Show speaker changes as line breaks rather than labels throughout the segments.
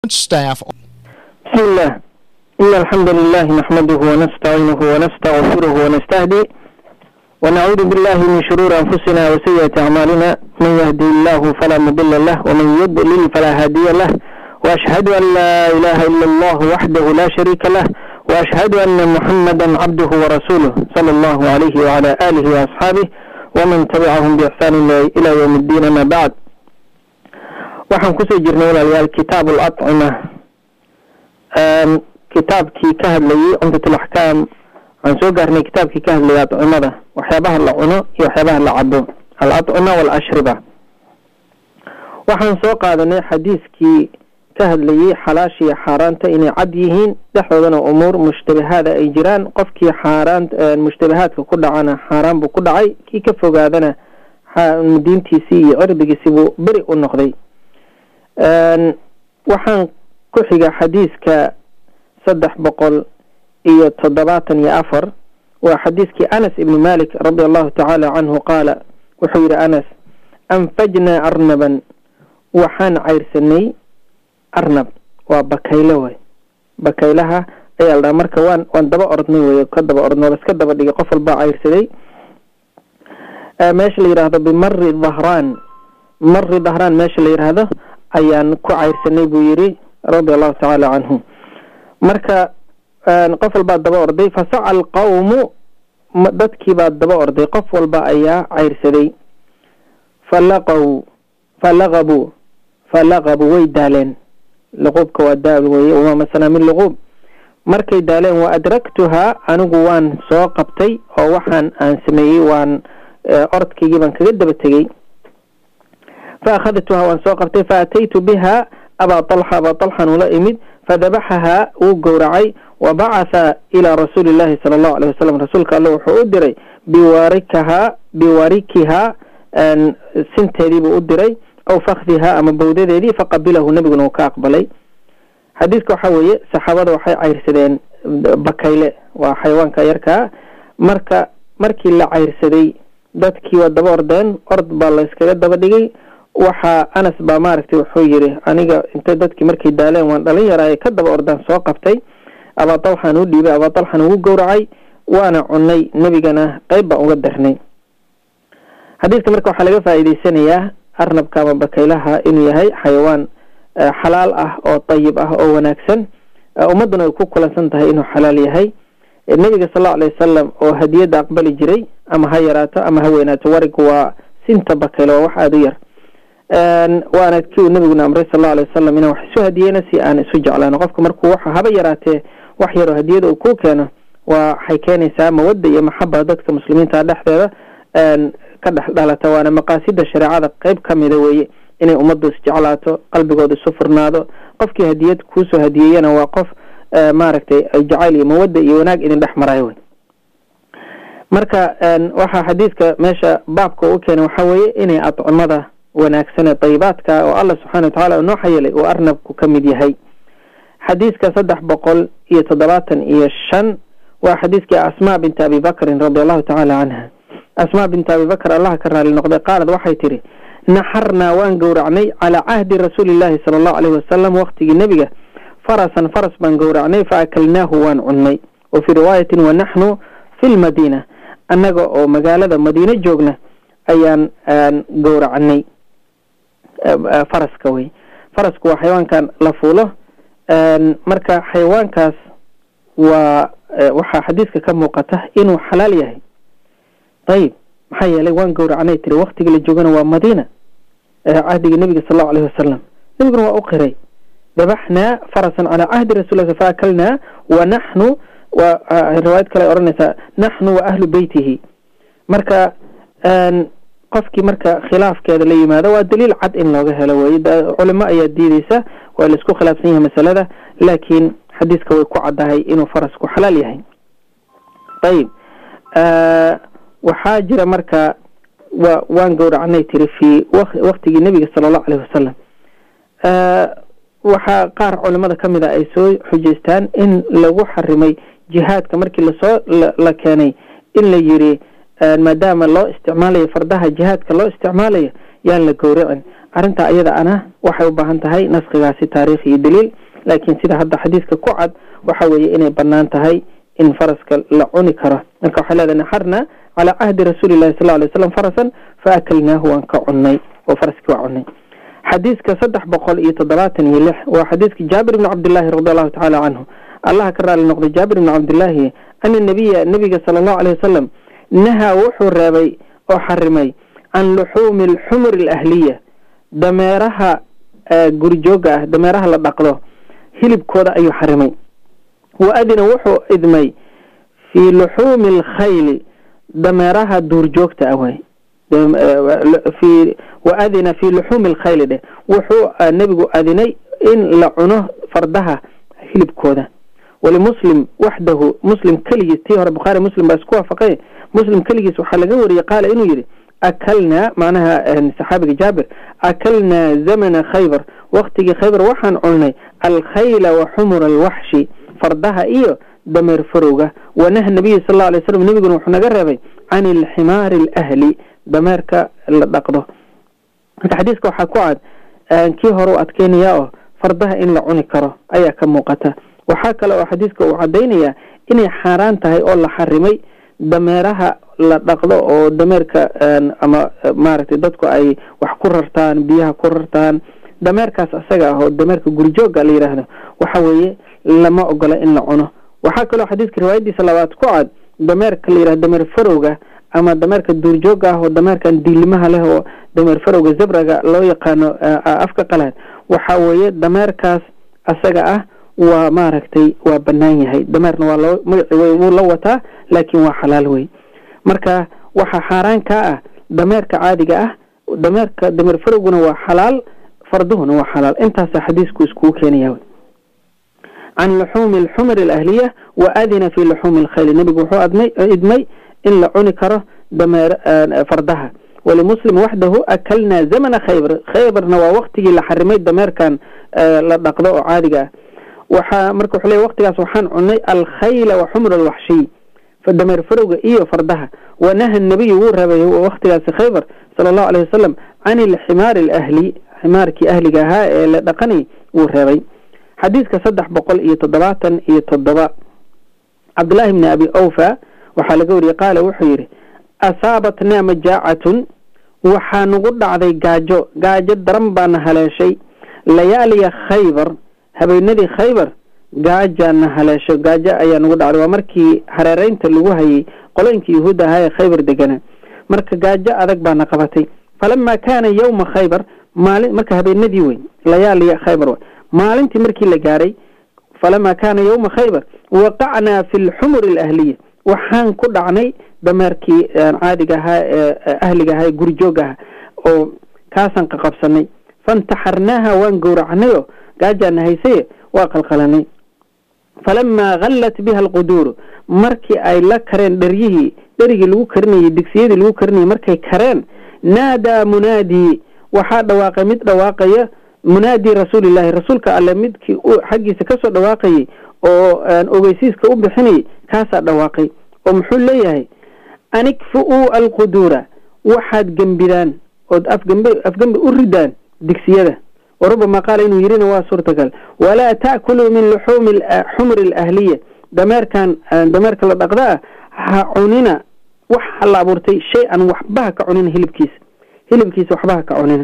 staff
بسم الله إن الحمد لله نحمده ونستعينه ونستغفره ونستهدي ونعوذ بالله من شرور أنفسنا وسيئة أعمالنا من يهدي الله فلا مضل له ومن يضلل فلا هادي له وأشهد أن لا إله إلا الله وحده لا شريك له وأشهد أن محمدا عبده ورسوله صلى الله عليه وعلى آله وأصحابه ومن تبعهم بإحسان إلى يوم الدين ما بعد waxaan kusoo jirnay walaalayaal kitaab alacima kitaabkii ka hadlayay cumdat alaxkaam waxaan soo gaarnay kitaabkii ka hadlayay acimada waxyaabaha la cuno iyo waxyaabaha la cabo alacima walashriba waxaan soo qaadanay xadiiskii ka hadlayay xalaasha iyo xaaraanta inay cad yihiin dhexdoodana umuur mushtabahaada ay jiraan qofkii xaaraan mushtabahaadka ku dhacana xaaraan buu ku dhacay kii ka fogaadana diintiisii iyo cirdigiisii buu beri u noqday waxaan ku xiga xadiiska saddex boqol iyo toddobaatan iyo afar waa xadiiskii anas ibni malik radi allahu tacaala canhu qaala wuxuu yihi anas anfajnaa arnaban waxaan cayrsanay arnab waa bakaylo way bakaylaha ayaa la dhaha marka waan waan daba ordnay wey ka daba ordno laska daba dhigay qof walbaa cayrsaday meesha la yidhaahdo bimari dhahraan mari dhahraan meesha la yidhaahdo ayaan ku cayrsanay buu yidhi radia allahu tacaala canhu marka qof walbaa daba orday fasaca alqawmu dadkiibaa daba orday qof walba ayaa cayrsaday falaqaw falaqabuu falaqabuu way daaleen luquubka waa daal weye wamaa masanaa min luquub markay daaleen wa adraktuhaa anigu waan soo qabtay oo waxaan aan sameeyey waan orodkaygii baan kaga daba tegey faakhadtuhaa waan soo qabtay faataytu biha abaa alxa abaa alxan ula imid fadabaxahaa wuu gowracay wa bacatha ilaa rasuuli llahi sala allahu alayh wasalam rasuulka alle wuxuu u diray biwarikahaa biwarikihaa sinteediibuu u diray aw fakdihaa ama bawdadeedii faqabilahu nebiguna uu ka aqbalay xadiiska waxaa weeye saxaabada waxay cayrsadeen bakayle waa xayawaanka yarkaa marka markii la cayrsaday dadkii waa daba ordeen ord baa la iskaga daba dhigay waxaa anas baa maaragtay wuxuu yidhi aniga inta dadkii markay daaleen waan dhalin yaraaye ka daba ordaan soo qabtay abaa dalxan u dhiibay abaa dalxan ugu gowracay waana cunay nebigana qeyb baan uga darnay xadiiska marka waxaa laga faa'iideysanayaa arnabka ama bakaylaha inuu yahay xayawaan xalaal ah oo dayib ah oo wanaagsan ummadduna ay ku kulansan tahay inuu xalaal yahay nebiga sal allau alay wasalam oo hadiyadda aqbali jiray ama ha yaraato ama ha weynaato warigu waa sinta bakaylo waa wax aada u yar waana kii uu nebiguna amray sal allau alay wasalam inaan wax isu hadiyeyna si aan isu jeclaano qofka markuu wax haba yaraatee wax yaroo hadiyada uu ku keeno waa waxay keenaysaa mawadda iyo maxaba dadka muslimiinta dhexdeeda ka dhex dhalata waana maqaasida shareecada qeyb ka mida weeye inay ummaddu isjeclaato qalbigooda isu furnaado qofkii hadiyad kuusoo hadiyeeyana waa qof maaragtay jacayl iyo mawadda iyo wanaag idin dhex marayo wey marka waxaa xadiiska meesha baabka u keenay waxaa weeye inay adcumada wanaagsan ee dayibaadka oo allah subxana wa tacala noo xayelay uu arnabku ka mid yahay xadiiska saddex boqol iyo toddobaatan iyo shan waa xadiiskii asmaa binti abi bakrin radi allahu tacaala canha asmaa binti abi bakr allah ka raali noqday qaalad waxay tidhi naxarnaa waan gowracnay calaa cahdi rasuuli llahi sala allahu alayhi wasalam waqtigii nebiga farasan faras baan gowracnay fa akalnaahu waan cunnay wa fii riwaayatin wa naxnu fi lmadiina annaga oo magaalada madiine joogna ayaan gowracnay faraska wey farasku waa xayawaankan la fuulo marka xayawaankaas waa waxaa xadiiska ka muuqata inuu xalaal yahay ayib maxaa yeelay waan gowracnay tiri waktiga la joogana waa madiina cahdiga nebiga sal allau alayhi wasalam nebiguna waa u qiray dabaxnaa farasan calaa cahdi rasuul fa akalnaa wa naxnu wa riwaayad kale ay odhanaysaa naxnu wa ahlu beytihi marka qofkii marka khilaafkeeda la yimaado waa daliil cad in looga helo weye culimo ayaa diideysa waa la isku khilaafsan yahay masalada laakiin xadiiska way ku caddahay inuu farasku xalaal yahay ayib waxaa jira marka wa waan gowracnay tiri fi waktigii nebiga sala allahu alayhi wasalam waxaa qaar culimada ka mid a ay soo xujeystaan in lagu xarimay jihaadka markii lasoo la keenay in la yiri maadaama loo isticmaalayo fardaha jihaadka loo isticmaalayo yaan la gowracin arrinta iyada ana waxay u baahan tahay naskigaasi taariikh iyo daliil laakiin sida hadda xadiiska ku cad waxa weeye inay banaan tahay in faraska la cuni karo marka waxay leedahay naxarna calaa cahdi rasuuli llahi sal alay slam farasan fa akalnaahu waan ka cunnay oo faraskii waa cunnay xadiiska saddex boqol iyo toddobaatan iyo lix waa xadiiska jaabir ibni cabdillaahi radi allahu tacaala canhu allaha ka raali noqday jaabir ibni cabdillaahi ana nabiya nabiga sala allahu alayh wasalam nahaa wuxuu reebay oo xarimay can luxuumi alxumuri alahliya dameeraha gurjooga ah dameeraha la dhaqdo hilibkooda ayuu xarimay wa adina wuxuu idmay fii luxuumi alkhayli dameeraha duurjoogta ah waay fi wa adina fii luxuumi alkhayli dheh wuxuu nebigu adinay in la cuno fardaha hilibkooda walimuslim waxdahu muslim keligiis tii hore bukhaari muslim baa isku waafaqay muslim keligiis waxaa laga wariyey qaala inuu yidhi akalnaa macnaha saxaabiga jaabir akalnaa zamana khaybar waktigii khaybar waxaan cunay alkhayla wa xumura alwaxshi fardaha iyo dameer farowga wanah nabiyi sal lla alay slam nebiguna wuxuu naga reebay can alximaari alahli dameerka la dhaqdo marka xadiiska waxaa ku cad kii hore u adkeynayaa oo fardaha in la cuni karo ayaa ka muuqata waxaa kale oo xadiiska uu cadaynayaa inay xaaraan tahay oo la xarimay dameeraha la dhaqdo oo dameerka ama maaragtay dadku ay wax ku rartaan biyaha ku rartaan dameerkaas isaga ah oo dameerka gurjooga la yidhaahdo waxa weeye lama ogola in la cuno waxaa kaloo xadiiska riwaayadiisa labaad ku cad dameerka la yidhahdo dameer farowga ama dameerka duurjooga ah oo dameerkan diilimaha leh oo dameer farowga zabraga loo yaqaano afka qalaad waxa weeye dameerkaas isaga ah waa maaragtay waa banaan yahay dameerna waa loo magaci wey wuu la wataa laakiin waa xalaal wey marka waxaa xaaraan kaa ah dameerka caadiga ah dameerka dameer farowguna waa xalaal farduhuna waa xalaal intaasaa xadiisku iskugu keenaya can luxuumi alxumri alahliya wa adina fi luxuumi alkhayli nebigu wuxuu admay idmay in la cuni karo dameer fardaha walimuslim waxdahu akalnaa zamana khaybar khaybarna waa waktigii la xarimay dameerkan la dhaqdo oo caadiga ah waxaa marka wuxuu leey waktigaas waxaan cunay alkhayla wa xumra alwaxshiy dameer farowga iyo fardaha wanaha nabiyu wuu rabay waktigaasi khaybar sala allahu alayh wasalam can ilximaari alahli ximaarkii ahliga ahaa ee la dhaqanay wuu reebay xadiiska saddex boqol iyo toddobaatan iyo toddoba cabdullaahi bni abi awfa waxaa laga wariyey qaala wuxuu yidhi asaabatnaa majaacatun waxaa nagu dhacday gaajo gaajo daran baana haleeshay layaaliya khaybar habeenadii khaybar gaajaana haleesho gaajo ayaa nagu dhacday waa markii hareereynta lagu hayay qolooyinka yuhuudda ahaa ee khaybar degana marka gaajo adag baana qabatay falamaa kaana yowma khaybar maalin marka habeenadii weyn layaaliya khaybar w maalintii markii la gaaray falamaa kaana yowma khaybar waqacnaa fi lxumuri alahliya waxaan ku dhacnay dameerkii caadiga ahaa ee ahliga ahaa ee gurjooga aha oo kaasaan qaqabsanay faintaxarnaaha waan gowracnayo gaajaana haysaye waa qalqalanay falamaa hallat biha alquduuru markii ay la kareen dheryihii dherigii lagu karinayay digsiyadii lagu karinayay markay kareen naadaa munaadii waxaa dhawaaqay mid dhawaaqaya munaadii rasuulillahi rasuulka alle midkii xaggiisa kasoo dhawaaqayay oo ogeysiiska u bixinayay kaasaa dhawaaqay oo muxuu leeyahay anikfu-uu alquduura waxaad gembidaan ood afgembe afgembe u ridaan digsiyada warubama qaala inuu yirina waa suurtagal walaa ta'kuluu min luxuumi xumri alahliya dameerkan dameerka la dhaqda ah ha cunina waxa la abuurtay shay an waxbaha ka cunina hilibkiisa hilibkiisa waxbaha ka cunina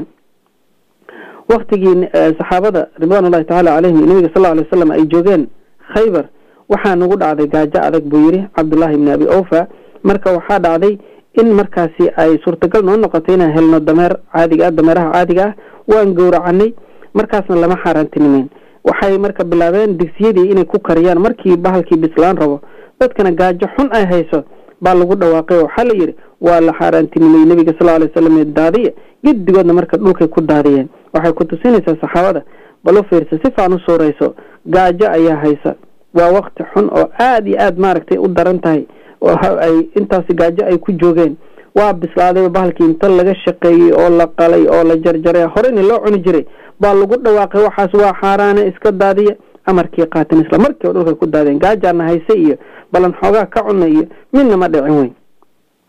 waktigii saxaabada ridwan ullahi tacaala calayhim nabiga sal alay wasalam ay joogeen khaybar waxaa nagu dhacday gaajo adag buu yidhi cabdullaahi ibni abi awfa marka waxaa dhacday in markaasi ay suurtagal noo noqotay inaan helno dameer caadiga ah dameeraha caadiga ah waan gowracanay markaasna lama xaaraantinimeyn waxay marka bilaabeen digsiyadii inay ku kariyaan markii bahalkii bislaan rabo dadkana gaajo xun ay hayso baa lagu dhawaaqay waxaa la yidhi waa la xaaraantinimey nebiga sal alay wasalam daadiya gedigoodna marka dhulkay ku daadiyeen waxay ku tusinaysaa saxaabada bal u fiirsa si faan u suurayso gaajo ayaa haysa waa wakti xun oo aada iyo aad maaragtay u daran tahay ay intaasi gaajo ay ku joogeen waa bislaaday bahalkii inta laga shaqeeyey oo la qalay oo la jarjaray horeyna loo cuni jiray baa lagu dhawaaqay waxaas waa xaaraane iska daadiya amarkii qaateen isla markiiba dhulkay ku daadeen gaajaana hayse iyo balan xoogaa ka cuna iyo midna ma dhicin weyn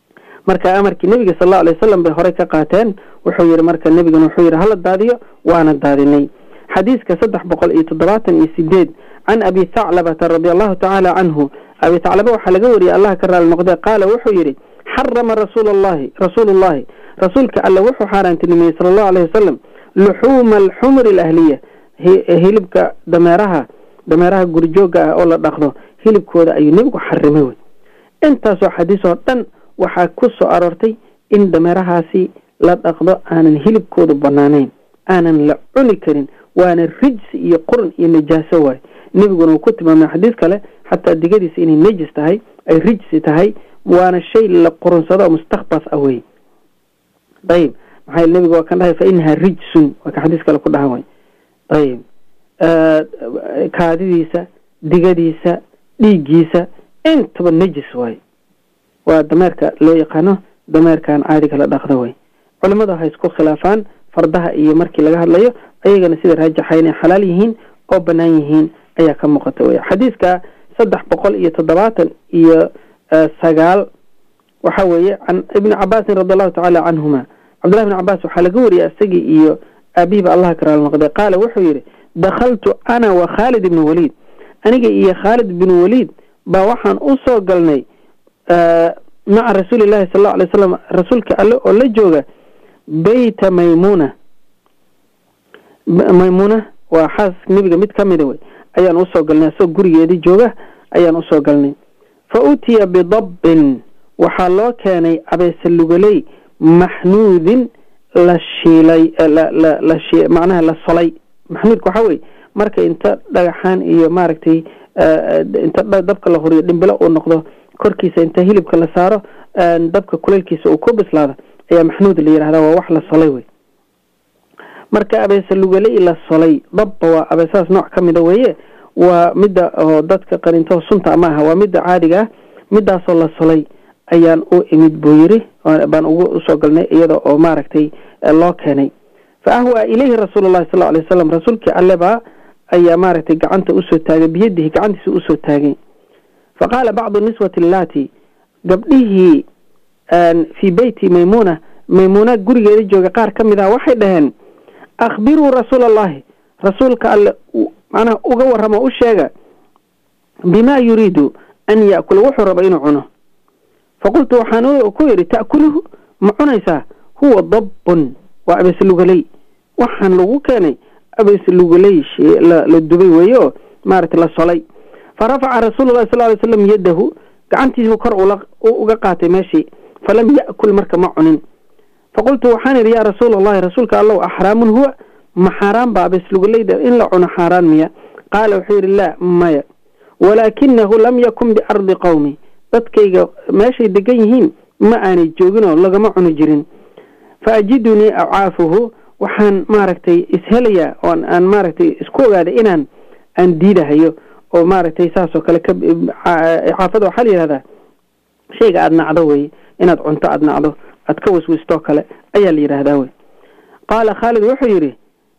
marka amarkii nebiga sal alla alay wasalam bay horey ka qaateen wuxuu yihi marka nebigana wuxuu yihi hala daadiyo waana daadinay xadiiska saddex boqol iyo toddobaatan iyo sideed can abi thaclabata radi allahu tacaala canhu abi thaclaba waxaa laga wariyey allah ka raali noqde qaala wuxuu yidhi xarama rasuul allahi rasuulu llahi rasuulka alle wuxuu xaaraantinimeyey sala allahu alayh wasalam luxuuma alxumri alahliya hilibka dameeraha dameeraha gurjooga ah oo la dhaqdo hilibkooda ayuu nebigu xarimay wey intaasoo xadiis oo dhan waxaa ku soo aroortay in dameerahaasi la dhaqdo aanan hilibkoodu banaanayn aanan la cuni karin waana rijsi iyo qurun iyo najaaso waay nebiguna uu ku tilmaamay xadiis kale xataa digadiisa inay najis tahay ay rijsi tahay waana shay la qurunsado oo mustakbas ah wey ayib maxaa nebiga waa kan dhahay fa inaha rijsun waa ka xadiis kale ku dhaha way ayib kaadidiisa digadiisa dhiiggiisa intaba najis waay waa dameerka loo yaqaano dameerkan caadiga la dhaqdo way culimadu waxay isku khilaafaan fardaha iyo markii laga hadlayo ayagana sida raajaxa inay xalaal yihiin oo banaan yihiin ayaa ka muuqata wey xadiiska saddex boqol iyo toddobaatan iyo sagaal waxa weeye can ibni cabaasin radi allahu tacaala canhuma cabdullahi bn cabaas waxaa laga wariyay isagii iyo aabihiba allah ka raali noqday qaala wuxuu yidhi dakhaltu ana wa khaalid ibni waliid aniga iyo khaalid bin waliid baa waxaan u soo galnay maca rasuuli llahi sal allau alay slam rasuulka alle oo la jooga beyta maymuna maymuna waa xaas nebiga mid ka mida wey ayaan usoo galnay asagoo gurigeedii jooga ayaan usoo galnay fa utiya bidabbin waxaa loo keenay abeese lugaley maxnuudin la shiilay la shi macnaha la solay maxnuudka waxaa weye marka inta dhagaxaan iyo maaragtay inta dabka la horiyo dhimbilo uu noqdo korkiisa inta hilibka la saaro dabka kuleylkiisa uu ku bislaado ayaa maxnuud la yidhahda waa wax la solay wey marka abeese lugaley la solay dabba waa abeesahaas nooc ka mida weeye waa midda oo dadka qarinto sunta ma aha waa midda caadiga ah midaasoo la solay ayaan u imid buu yiri baan ugu usoo galnay iyada oo maaragtay loo keenay fa ahwa ilayhi rasuulu llahi sal alay wasalam rasuulkii allebaa ayaa maaragtay gacanta usoo taagay biyadihi gacantiisa usoo taagay fa qaala bacdu niswati allati gabdhihii fii beyti maymuna maymuna gurigeeda jooga qaar ka mid ah waxay dhaheen akhbiruu rasuula allahi rasuulka alle macnaha uga warramo u sheega bima yuriidu an yaakula wuxuu raba inuu cuno faqultu waxaan ku yidhi ta'kuluhu ma cunaysaa huwa dabbun waa abeese lugaley waxaan lagu keenay abeese lugaley la dubay weeye oo maaragtay la solay fa rafaca rasuulu llahi sal ly slam yadahu gacantiisu kor uga qaatay meeshii falam ya'kul marka ma cunin faqultu waxaan idhi yaa rasuula allahi rasuulka allow axraamun huwa ma xaaraan ba abees lugaleyda in la cuno xaaraan miya qaala wuxuu yidhi laa maya walaakinahu lam yakun biardi qowmi dadkayga meeshay degan yihiin ma aanay joogin oo lagama cuni jirin fa ajidunii acaafuhu waxaan maaragtay ishelayaa oon aan maaragtay isku ogaaday inaan aan diidahayo oo maaragtay saasoo kale ka icaafada waxaa la yihahdaa shayga aada nacdo weye inaad cunto aada nacdo aad ka waswistoo kale ayaa la yidhaahdaa wey qaala khaalid wuxuu yidhi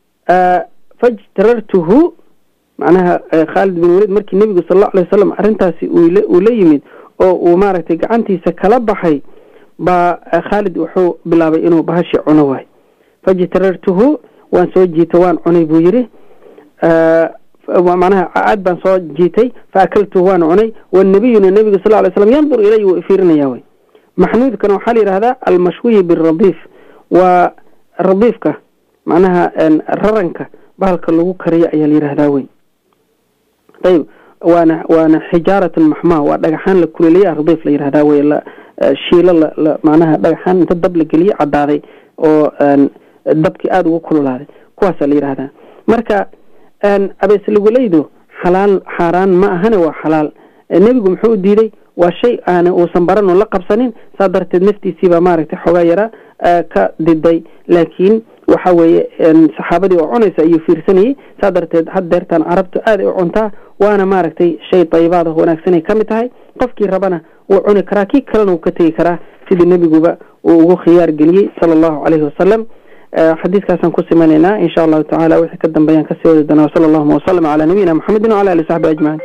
fajtarartuhu macnaha khaalid bin waliid markii nebigu sal allau alay wasalam arrintaasi uu la yimid oo uu maaragtay gacantiisa kala baxay baa khaalid wuxuu bilaabay inuu bahashi cuno waay fajtarartuhu waan soo jiitay waan cunay buu yidhi macnaha aad baan soo jiitay fa akaltuhu waan cunay wanabiyuna nebigu sal lay slam yandur ilay wuu ifiirinaya way maxnuudkana waxaa la yidhahdaa almashwiyi biradiif waa radiifka macnaha raranka bahalka lagu kariyo ayaa la yidhahdaa wey ayib waana waana xijaaratun maxmaa waa dhagaxaan la kuleeliya radiif la yidhahdaa wey la shiilo la macnaha dhagaxaan inta dab la geliye caddaaday oo dabkii aada ugu kululaaday kuwaasaa la yidhahdaa marka abeesluguleydu xalaal xaaraan ma ahane waa xalaal nebigu muxuu u diiday waa shay aana uusan baran oo la qabsanin saa darteed naftiisiibaa maaragtay xoogaa yara ka diday laakiin waxa weeye saxaabadii oo cunaysa ayuu fiirsanayey saa darteed had deertaan carabtu aad ay u cuntaa waana maaragtay shay dayibaada wanaagsanay ka mid tahay qofkii rabana wuu cuni karaa kii kalena wuu ka tegi karaa sidii nebiguba uu ugu khiyaar geliyey sala allahu caleyhi wasalam xadiiskaasaan ku simanaynaa insha allahu tacala wixii ka dambeeyaan kasii wadi doonaa wasala allahuma wasalam calaa nabiyina maxamedin wacala ali saxbi ajmaciin